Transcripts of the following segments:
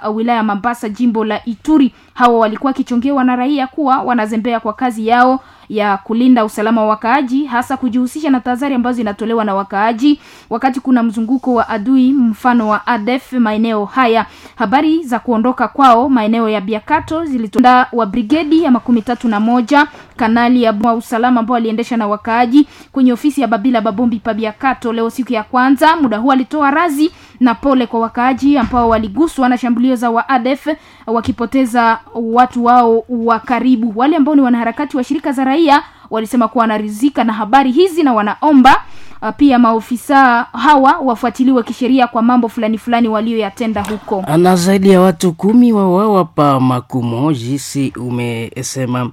uh, wilaya ya Mambasa jimbo la Ituri. Hawa walikuwa wakichongewa na raia kuwa wanazembea kwa kazi yao ya kulinda usalama wa wakaaji, hasa kujihusisha na tahadhari ambazo zinatolewa na wakaaji wakati kuna mzunguko wa adui, mfano wa ADF maeneo haya. Habari za kuondoka kwao maeneo ya Biakato zilitonda wa brigedi ya makumi tatu na moja kanali ya wa usalama ambao aliendesha na wakaaji kwenye ofisi ya Babila Babombi pa Biakato leo siku ya kwanza. Muda huu alitoa razi na pole kwa wakaaji ambao waliguswa na shambulio za wa ADF wakipoteza watu wao wa karibu. Wale ambao ni wanaharakati wa shirika za raia walisema kuwa wanaridhika na habari hizi na wanaomba uh, pia maofisa hawa wafuatiliwe kisheria kwa mambo fulani fulani walioyatenda huko. na zaidi ya watu kumi wauawa pa Makumo, jinsi umesema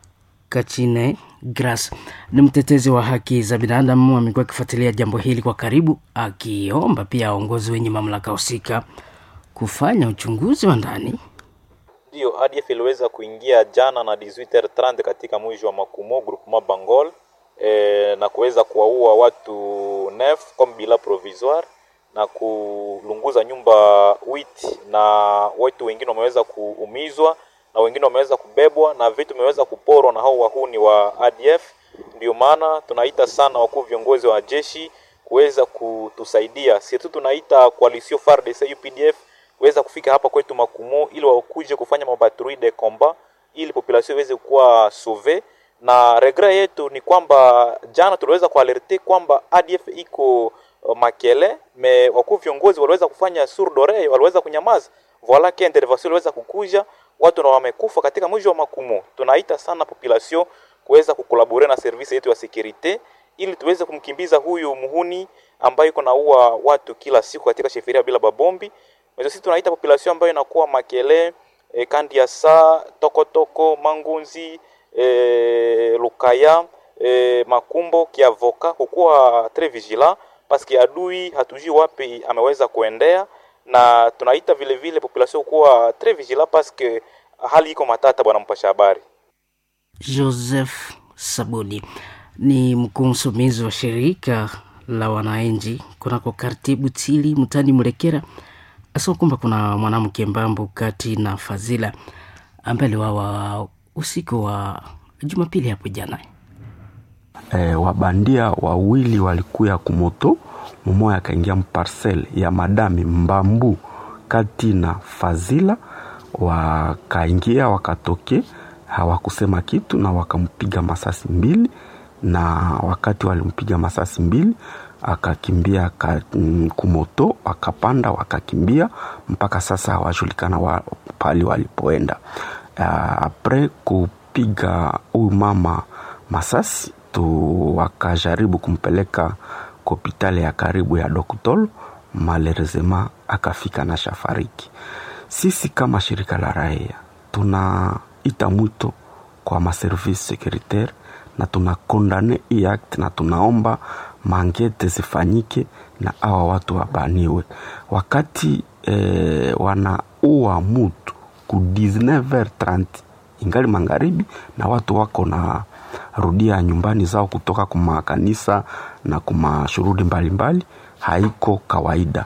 Kachine Gras ni mtetezi wa haki za binadamu, amekuwa akifuatilia jambo hili kwa karibu, akiomba pia waongozi wenye mamlaka husika kufanya uchunguzi wa ndani. Ndiyo, ADF iliweza kuingia jana na 18h30 katika mji wa Makumo groupement Bangol e, na kuweza kuwaua watu nef comme bila provisoire na kulunguza nyumba wit na watu wengine wameweza kuumizwa na wengine wameweza kubebwa na vitu vimeweza kuporwa na hao wahuni wa ADF. Ndio maana tunaita sana wakuu viongozi wa jeshi kuweza kutusaidia. Sisi tunaita coalition FARDC UPDF weza kufika hapa kwetu Makumo ili wakuje kufanya mabaturi de combat ili population iweze kuwa sauve. Na regret yetu ni kwamba jana tuliweza kualerte kwamba ADF iko uh, Makele me wakuu viongozi waliweza kufanya surdore, waliweza kunyamaza, voila que intervention iliweza kukuja, watu na wamekufa katika mji wa Makumo. Tunaita sana population kuweza kukolabore na service yetu ya securite ili tuweze kumkimbiza huyu muhuni ambaye iko naua watu kila siku katika sheferia bila babombi Mwezo sisi tunaita population ambayo inakuwa Makele, e, Kandiasa, Tokotoko, Mangunzi, e, Lukaya, e, Makumbo, Kiavoka kukuwa très vigilant parce que adui hatujui wapi ameweza kuendea, na tunaita vile vile population kuwa très vigilant parce que hali iko matata. Bwana mpasha habari Joseph Sabuni ni mkuu msimamizi wa shirika la wananchi kunako kartibu Tili mtani Mrekera asema kwamba kuna mwanamke Mbambo kati na Fazila ambaye aliwawa usiku wa Jumapili hapo jana. E, wabandia wawili walikuya kumoto, mumoya akaingia mparcel ya madami Mbambu kati na Fazila, wakaingia wakatoke, hawakusema kitu na wakampiga masasi mbili, na wakati walimpiga masasi mbili akakimbia ka, mm, kumoto wakapanda wakakimbia mpaka sasa hawajulikana wa, pali walipoenda. Uh, apre kupiga huyu mama masasi tu wakajaribu kumpeleka hospitali ya karibu ya Doktol, malerezema akafika na shafariki. Sisi kama shirika la raia tunaita mwito kwa maservice securitaire na tunakondane hii act na tunaomba mangete zifanyike na awa watu wabaniwe. Wakati eh, wanaua mutu ku 19h30 ingali magharibi na watu wako na rudia nyumbani zao kutoka kumakanisa na kumashughuli mbalimbali, haiko kawaida.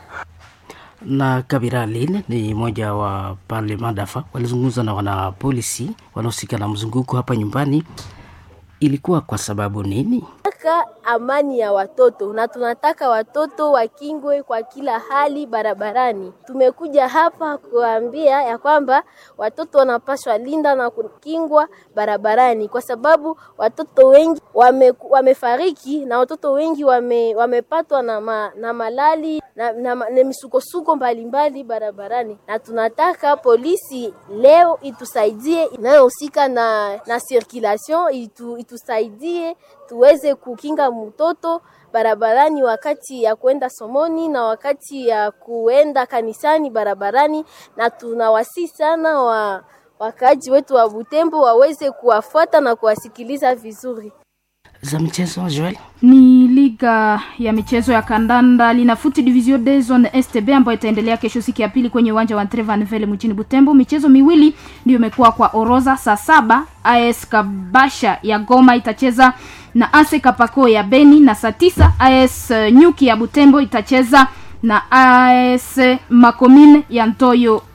na Kabira Lin ni mmoja wa pale Madafa, walizungumza na wanapolisi wanaohusika na mzunguko hapa nyumbani. Ilikuwa kwa sababu nini? tunataka amani ya watoto na tunataka watoto wakingwe kwa kila hali barabarani. Tumekuja hapa kuambia ya kwamba watoto wanapaswa linda na kukingwa barabarani, kwa sababu watoto wengi wame, wamefariki na watoto wengi wame, wamepatwa na, ma, na malali na, na, na misukosuko mbalimbali barabarani, na tunataka polisi leo itusaidie inayohusika na, na circulation itu, itusaidie tuweze kukinga mtoto barabarani wakati ya kuenda somoni na wakati ya kuenda kanisani barabarani, na tunawasi sana wa wakaaji wetu wa Butembo waweze kuwafuata na kuwasikiliza vizuri. za michezo Joel? ni liga ya michezo ya kandanda linafuti division de zone stb ambayo itaendelea kesho siku ya pili kwenye uwanja wa Trevanville mjini Butembo. Michezo miwili ndio imekuwa kwa orodha. Saa saba AS Kabasha ya Goma itacheza na AS Kapako ya Beni, na saa tisa AS Nyuki ya Butembo itacheza na AS Makomine ya Ntoyo